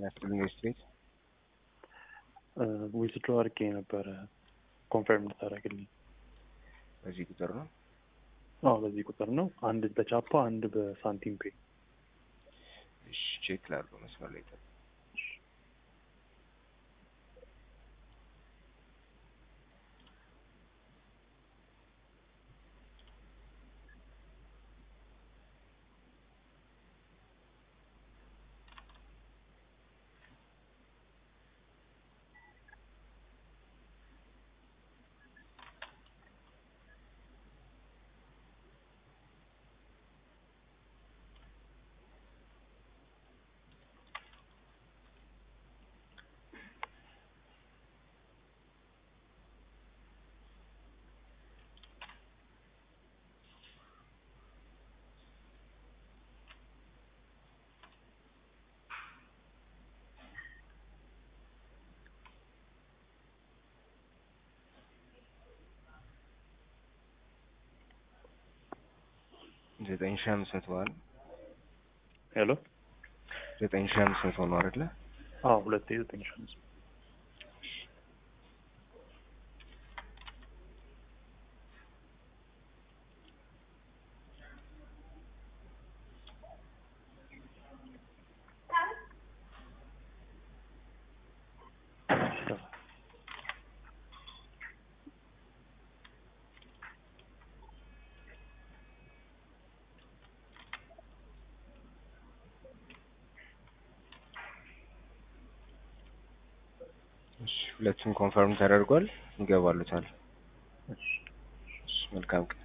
ያስጥልኝ ስትሬት ዊዝድሮ አድርጌ ነበረ ኮንፈርም ልታደርግልኝ። በዚህ ቁጥር ነው። አዎ በዚህ ቁጥር ነው። አንድ በቻፓ አንድ በሳንቲም ፔ። እሺ ቼክ ላድርገው መስመር ላይ ጠብቅ። ዘጠኝ ሺህ አምስት መቶ ነው። ሄሎ ዘጠኝ ሺህ አምስት መቶ ነው አይደለ? አዎ ሁለቴ ዘጠኝ ሺህ አምስት መቶ እሺ ሁለቱም ኮንፈርም ተደርጓል። ይገባሉታል። እሺ እሺ መልካም ቀን